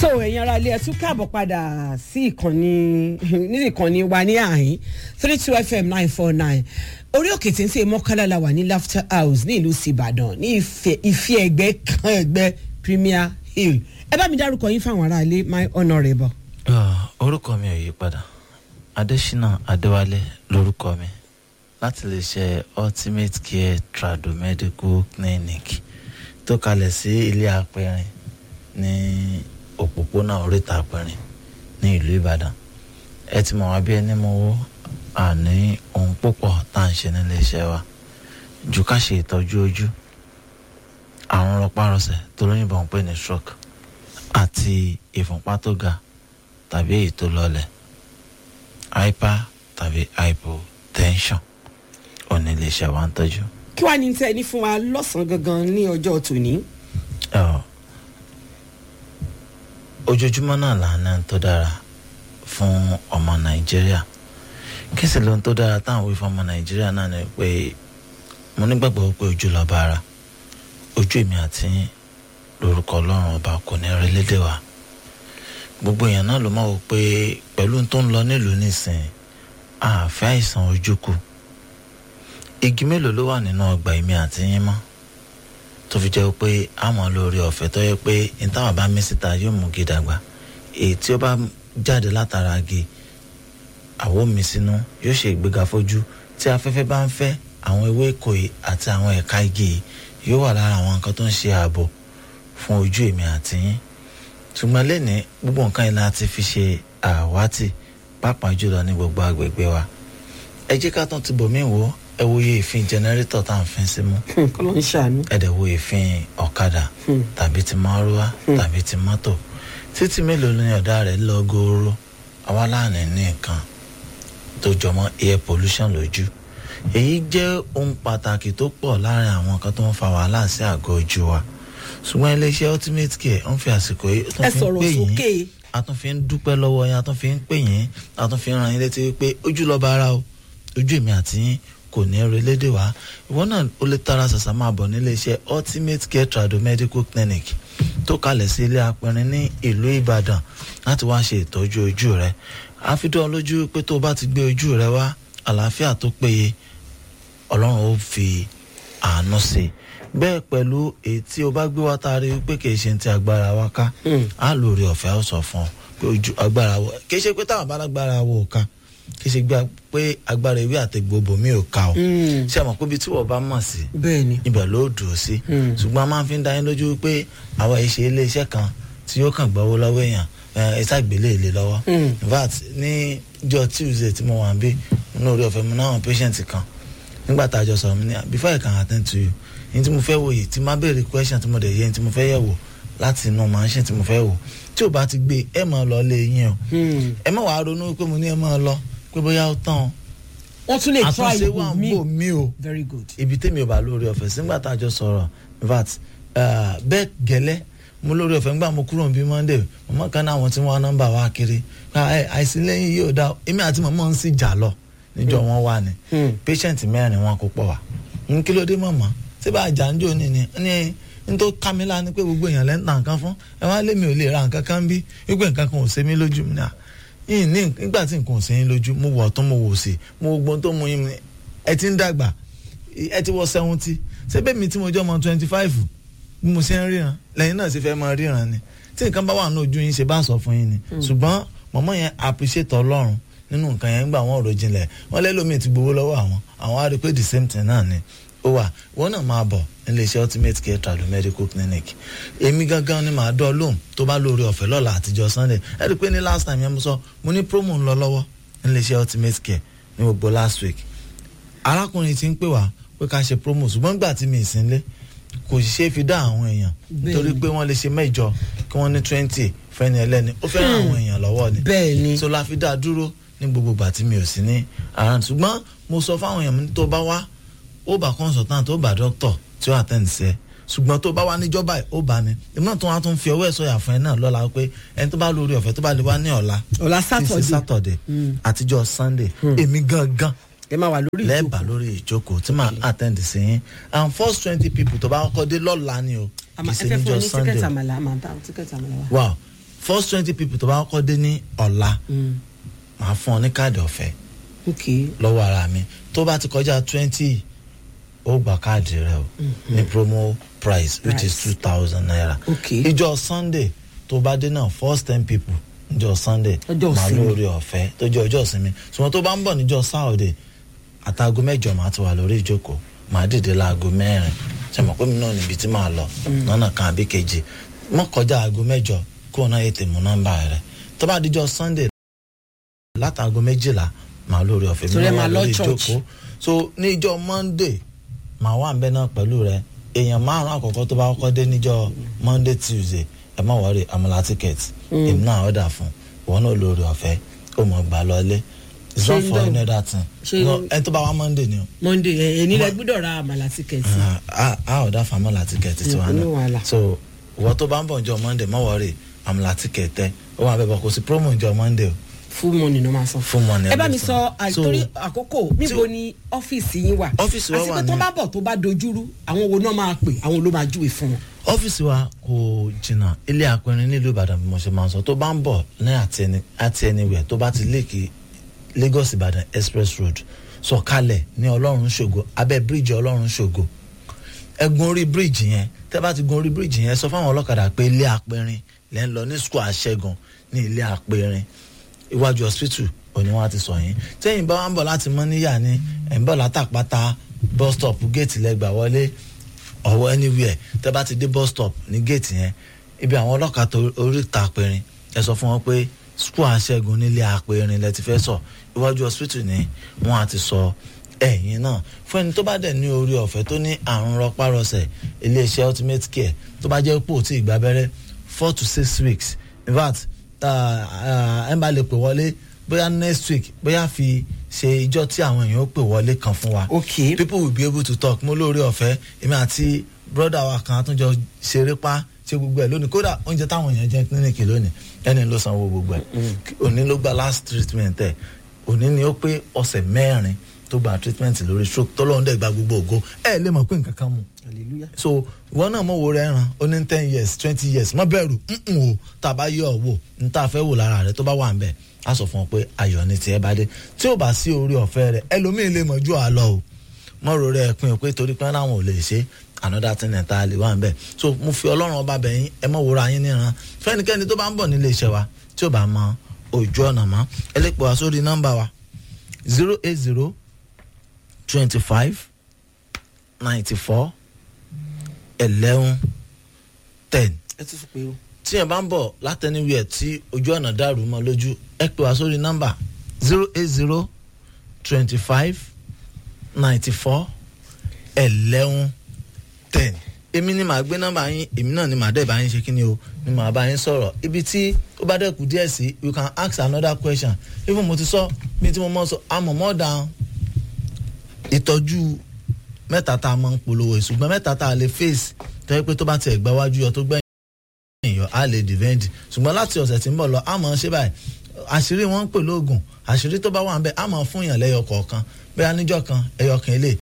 so ẹ̀yin ará ilé ẹ tún káàbọ̀ padà sí ìkànnì ní ìkànnì wa ní àhín three two fm nine four nine orí òkè tí ń sè mọ́kànlá la wà ní laughter house ní ìlú sìbàdàn ní ìfẹ́ ẹgbẹ́ kan ẹgbẹ́ premier hill ẹ bá mi dárúkọ yín fáwọn ará ilé my honourable. orúkọ mi ò yí padà adésínà adéwálé lórúkọ mi láti lè ṣe ultimate care tradomedical clinic tó kalẹ̀ sí ilé apẹ̀rin ní òpópónà oríta apẹ̀rin ní ìlú ìbàdàn ẹ ti mọ̀ wá bí ẹni mọ̀ wó àní ohun púpọ̀ tá à ń ṣe nílé iṣẹ́ wa ju ká ṣe ìtọ́jú ojú àrùn rọpárọsẹ̀ tó lóyìnbó ń pè ní stroke àti ìfúnpá tó ga tàbí èyí tó lọlẹ̀ hyper tàbí hypotension ò ní lè ṣe wá ń tọ́jú. kí wàá ní tẹ́ ẹ ní fún wa lọ́sàn-án gangan ní ọjọ́ tòní. Ọ̀, ojoojúmọ́ náà là ń ná tó dára fún ọmọ nàìjíríà kí sì lóhun tó dára táwọn wí fún ọmọ nàìjíríà náà ni pé mo nígbàgbọ́ pé ojú lọ́ba ara ojú èmi àti yín lórúkọ ọlọ́run ọba kò ní rí lédè wa gbogbo èèyàn náà ló máa wò pé pẹ̀lú tó ń lọ nílùú nísìnyí àfẹ́ àìsàn ojú kù igi mélòó ló wà nínú ọgbà èmi àti yín mọ́ tó fi jẹ́ pé àmọ́ lórí ọ̀fẹ́ tó yẹ pé ìtawà bá mí síta yóò mú gi dàgbà èyí tí ó bá jáde látara gi àwo mi sínú yóò ṣe ìgbéga fojú tí afẹ́fẹ́ bá ń fẹ́ àwọn ewé èkó yìí àti àwọn ẹ̀ka igi yìí yóò wà lára àwọn nǹkan tó ń ṣe ààbò fún ojú èmi àti yín ṣùgbọ́n lẹ́ni gbogbo nǹkan yìí la ti fi ṣe àwátì pàápàá jùlọ ní gbogbo agbègbè wa ẹ jẹ́ ká tún ti bòmí wò ó ẹ wo iye ìfín jẹnẹrétọ̀ tá à ń fin sí mú kọ́ ló ń ṣàánú. ẹ dẹ̀ wo ìfín ọ̀kadà tàbí ti márúwá tàbí ti mọ́tò títí mélòó ni ọ̀dà rẹ̀ lọ gooro àwa láàánú ní nǹkan tó jọmọ́ air pollution lójú èyí jẹ́ ohun pàtàkì tó pọ̀ láàrin àwọn nǹkan tó ń fa wàhálà sí àgọ́ ojú wa ṣùgbọ́n iléeṣẹ́ ultimate care ń fi àsìkò yìí tó ẹ fi ń sọ̀rọ̀ pè yín sókè. a tún fi ń dúpẹ́ lọ́wọ́ yín a tún fi ń pè yín a tún fi ń ran yín létí wípé ojú lọ́ba ara o ojú èmi àti yín kò ní ẹrù elédè wá ìwọ náà ó lè tara ṣàṣà máa bọ̀ nílé iṣẹ́ ultimate care tradomedical clinic tó kalẹ̀ sí ilé apẹ̀rin ní ìlú ìbàdàn láti wá ṣe ìtọ́jú ojú rẹ àfidọ́ lójú pé tó o bá ti gbé ojú rẹ wá àlàáfíà tó péye ọlọ́run ó fi àánú sí i bẹ́ẹ̀ pẹ̀lú èyí tí o bá gbé wá tá a rí pé kì í ṣe ti agbára wa ká á lórí ọ̀fẹ́ ó sọ fún ọ pé ojú agbára wọ kì í ṣe pé táwọn bá lágbára wọ ò ká kì í ṣe gbà pé agbára ewé àtẹ̀gbò bòmí ò ká o ṣé àmọ́ pé ibi tí wọ́n bá mọ̀ sí bẹ́ẹ̀ ni. ibẹ̀ ló dùn sí ṣùgbọ́n a máa fi ń dá yín lójú pé àwa ìṣe iléeṣẹ́ kan tí yóò kàn gbọ́wọ́ lọ́wọ́ èèyàn ẹ ṣàgbélé ilé lọ́wọ́ in fact ní jọ tuesday tí mo wà ń bí inú orí ọ̀fẹ́ mi náà àwọn patient kan nígbà tá a jọ sọ̀rọ̀ mi ní before I can attend to you ní tí mo fẹ́ wò yìí tí má béèrè question tí mo dẹ̀ yẹ ní tí mo fẹ́ yẹ̀ wò láti inú machine tí mo fẹ́ wò tí ò bá ti gbé ẹ máa lọ lé yín o ẹ má wàá ronú pé mo ní ẹ máa lọ pé bóyá ó tán o wọ́n tún lè try àtúnṣe wà ìwò ń mi. bò mí o very good. ibi tèmi ò bá lórí ọ̀fẹ́ sígbà tá a jọ sọ̀rọ̀ in fact uh, bẹ́ẹ̀ gẹ́lẹ́ mo lórí ọ̀fẹ́ ńgbà mo kúrò níbi monday mọ̀mọ́ kan náà àwọn tí wọ́n nọ́mbà wá kiri Ah, ẹ, àìsí lẹ́yìn yóò dá o. èmi àti mọ̀mọ́ ń sì jà lọ níjọ wọn wà ní patient mẹ́rin wọn kó pọ̀ wá n kí ló dé mọ̀mọ́ ṣé bá a jà ń jò ní ni ní n tó ká mi lá ni pé gbogbo èèyàn lẹ́ ń ta nǹkan fún ẹ wá lémi ò lè ra nǹkan kan bí wípé nǹkan kan ò ṣe mí lójú mi náà yìí ní nígbà tí nǹkan ò ṣe yín lójú mo wọ̀ ọ̀tún mo wò sí mo wo gbọ́n tó mu yín ni ẹ ti ń dàgbà ẹ ti wọ seventy ṣé bẹ́ẹ̀ mi tí mo jẹ́ ọmọ twenty five bí mo ṣe ń ríran lẹ́yìn náà ṣe fẹ́ máa ríran ni tí nǹkan bá wà ní ojú yín ṣe bá sọ fún yín ni ṣùgbọ́n mọ̀mọ́ yẹn appreciate ọlọ́run nínú nǹkan yẹn gbà wọ́n ọ̀rọ̀ jinlẹ̀ wọ́n lẹ́lòmíì ti gbowó lọ́wọ́ àwọn àwọn á rí i pé the same thing náà ni ó wà wọ́n náà máa bọ̀ nílé iṣẹ́ ultimate care trado medical clinic èmi gangan ni màá dọ́ lóhùn tó bá lórí ọ̀fẹ́ lọ́la àtijọ́ sunday ẹ rí i pé ní last time yẹn mo sọ mo ní promo ń lọ lọ́wọ́ nílé iṣẹ́ ultimate care ní gbogbo last week arákùnrin ti ń pè wá pé ká ṣe promo ṣùgbọ́n gbà tí mi ì sínlé kò sì ṣe é fi dá àwọn èèyàn nítorí pé wọ́n lè ṣe mẹ́jọ kí wọ́n ní twenty fẹ́ni ẹlẹ́ni ó fẹ́ràn àwọn èèyàn lọ́wọ́ ni bẹ́ẹ̀ ni. so la fi dá a dúró ní gbogbo ìgbà tí mi ò sí ní around ṣùgbọ́n mo sọ fáwọn èèyàn mi tó bá wá ó bá consultant ó bá doctor tí ó attend sí ẹ ṣùgbọ́n tó bá wá níjọba ẹ̀ ó bá ní èmi náà tó wá tún fi ọwọ́ ẹ̀ sọ̀yà fún ẹ náà lọ́la pé ẹni tó bá lórí ọ̀fẹ́ tó bá lè wá ní ọ̀la ọ̀la títí Saturday. Saturday àtijọ́ Sunday èmi gangan ẹ máa wà lórí lẹ́ẹ̀bà lórí ìjókòó tí màá attend sí yín and first twenty people tó bá kọ́kọ́ dé lọ́la ni o kì àmà í ẹ ṣe fẹ́ fún níjọ́ mi ní Sunday tíkẹ́tì àmàlà àmà bá tíkẹ́tì àmàlà wa. wow first twenty people tó bá kọ́kọ́ dé ní ọ̀la Mm. màá fún ọ ní káàdì ọ̀fẹ́ ok lọ́wọ́ ara mi tó bá ti kọjá twenty ó gba káàdì rẹ o ní promo price which is two Price. thousand naira Ok. ìjọ sunday tó bá dé náà first ten people ìjọ sunday Ọjọ́ màá ìsinmi. lórí ọ̀fẹ́ tó jẹ́ ọjọ́ ìsinmi ṣùgbọ́n tó bá ń bọ̀ níjọ saturday àtàgọ́ mẹ́jọ màá ti wà lórí ìjókòó màá dìde láago mẹ́rin ṣe mọ̀ pé mi náà níbi tí màá lọ lọ́nà kan àbí kejì mọ́ kọjá aago mẹ́jọ kó o náà ètè mú nọ́mbà rẹ̀ tó bá díjọ sunday látàgọ́ méjìlá màá lórí ọ̀fẹ́ Torí ẹ náà máa wà lọ lórí church. ìjókòó so níjọ monday màá wà nbẹ náà pẹ̀lú rẹ èèyàn márùn àkọ́kọ́ tó bá kọ́kọ́ dé níjọ monday tuesday ẹ má wọrí àmàlà ticket èmi náà ọ̀dà fún wọn náà lórí ọ̀fẹ́ ó mọ̀ gbà lọlé it's Ṣé not ń for dán? any other thing Ṣé- No, ẹni tó bá wá monday ni o monday ẹ ẹni lẹ gbọ́dọ̀ ra àmàlà tíkẹ́ẹ̀tì a a ọ̀dà fún àmàlà ticket tiwa ní náà wàhálà. so ìwọ tó bá ń bọ̀ níjọ monday má wọrí àmàlà ticket ẹ ó wà bẹ́ẹ̀ bọ̀ kò sí promo níjọ monday o full money ló máa san. Full money ẹ bá mi every sọ time. àtòrí So- àkókò níbo ni ọ́fíìsì yín wà. Ọ́fíìsì wa àti wà pé tó ní- bá bọ̀ tó bá dojúrú àwọn wo náà máa pè àwọn ló máa júwe fún wọn. ọ́fíìsì wa kò jìnnà ilé àpẹẹrẹ nílùú ìbàdàn bí mo ṣe máa ń sọ tó bá ń bọ̀ ní àti ẹni àti ẹniwẹ̀ tó bá ti léèkì lagos ìbàdàn express road sọ̀kalẹ̀ ní ọlọ́run ṣògo abẹ́ bíríìjì ọlọ́run ṣògo ẹ gun orí bíríìjì yẹn tẹ́ bá ti gun orí bíríìjì yẹn sọ fáwọn ọlọ́kadà pé ilé àpẹẹrin lẹ́ ń lọ ní square àṣẹgun ní ilé àpẹẹrin iwájú hospital òní wọn ti sọ yín tẹ́yìn bá wà ń bọ̀ láti mọ́níyà ni ẹ̀ ń bọ̀ látàpátá bus stop gate lẹ́gbàá wọlé ọwọ́ anywhere tẹ́ bá ti dé bus stop ní gate yẹn ibi àwọn ọlọ́kà tó oríta apẹ̀rin ẹ sọ fún wọn pé school aṣẹ́gun nílé apẹ̀rin lẹ ti fẹ́ sọ iwájú hospital ni wọ́n á ti sọ ẹ̀yìn náà fún ẹni tó bá dẹ̀ ní orí ọ̀fẹ́ tó ní àrùn rọpárọsẹ̀ iléeṣẹ́ ultimate care tó bá jẹ́ pò tí ìgbà abẹ́rẹ́ four to six weeks in fact ẹ bá lè pè wọlé bóyá next week bóyá fi ṣe ìjọ tí àwọn èèyàn ó pè wọlé kan fún wa ok people will be able to talk mo lóore ọ̀fẹ́ èmi àti broda wa kan àtúnjọ ṣeré pa ṣe gbogbo ẹ̀ lónìí kódà oúnjẹ táwọn èèyàn jẹ kílíníkì lónìí ẹni ló sanwó gbogbo ẹ̀ òní ló gba last treatment ẹ̀ òní ni ó pé ọ̀sẹ̀ mẹ́rin tó gba treatment lórí stroke tọ́lọ́run dẹ̀ gba gbogbo ògo ẹ̀ lè mọ̀ pé nǹkan kan mu hallelujah. so ìwọ náà mọ̀ wo rẹ̀ ràn ó ní ten years twenty years má bẹ̀rù nǹkan o tá a bá yọ ọ wò n tá a fẹ́ wò lára rẹ̀ tó bá wà ń bẹ̀ á sọ fún ọ pé ayọ̀ ni tiẹ̀ bá dé tí ò bá sí orí ọ̀fẹ́ rẹ̀ ẹlòmíín lè mọ̀ ju àlọ́ o mọ̀rọ̀ rẹ̀ pin o pé torí pé láwọn ò lè ṣe another thing ẹ̀ tá a lè wà ń bẹ̀ so mo fi ọlọ́run ọba bẹ̀ yín ẹ mọ̀ wòra yín níran fẹ́nikẹ́ni tó bá ń bọ̀ nílé iṣẹ́ wa tí ò bá mọ ojú ọ̀nà mọ́ ẹ lè pè wá sórí nọ́mbà wa zero eight zero twenty five ninety four eleven ten ẹ tún fi pé o. tí ẹ bá ń bọ̀ látẹniwíẹ̀ tí ojú ọ̀nà dàrú mọ́ lójú ẹ pè wá sórí nọ́mbà zero eight zero twenty five ninety four eleven ten èmi ni màá gbé nọ́mbà yín èmi náà ni màá dẹ̀ bá yín ṣe kí ni o ni màá bá yín sọ̀rọ̀ ibi tí ó bá dẹ̀kù díẹ̀ sí you can ask another question even mo ti sọ bí tí mo mọ̀ sọ àmọ̀ more than ìtọ́jú mẹ́ta tá a máa ń polówó ṣùgbọ́n mẹ́ta tá a lè face tẹ́ pé tó bá tiẹ̀ gbá wájú yọ tó gbẹ̀yìn èèyàn á lè defend ṣùgbọ́n láti ọ̀sẹ̀ tí ń bọ̀ lọ á máa ṣe báyìí àṣírí wọn ń pè lóògùn àṣírí tó bá wà ń bẹ á máa fún yàn lẹ́yọ kọ̀ọ̀kan bẹ́ẹ̀ níjọ́ kan ẹyọ kan ilé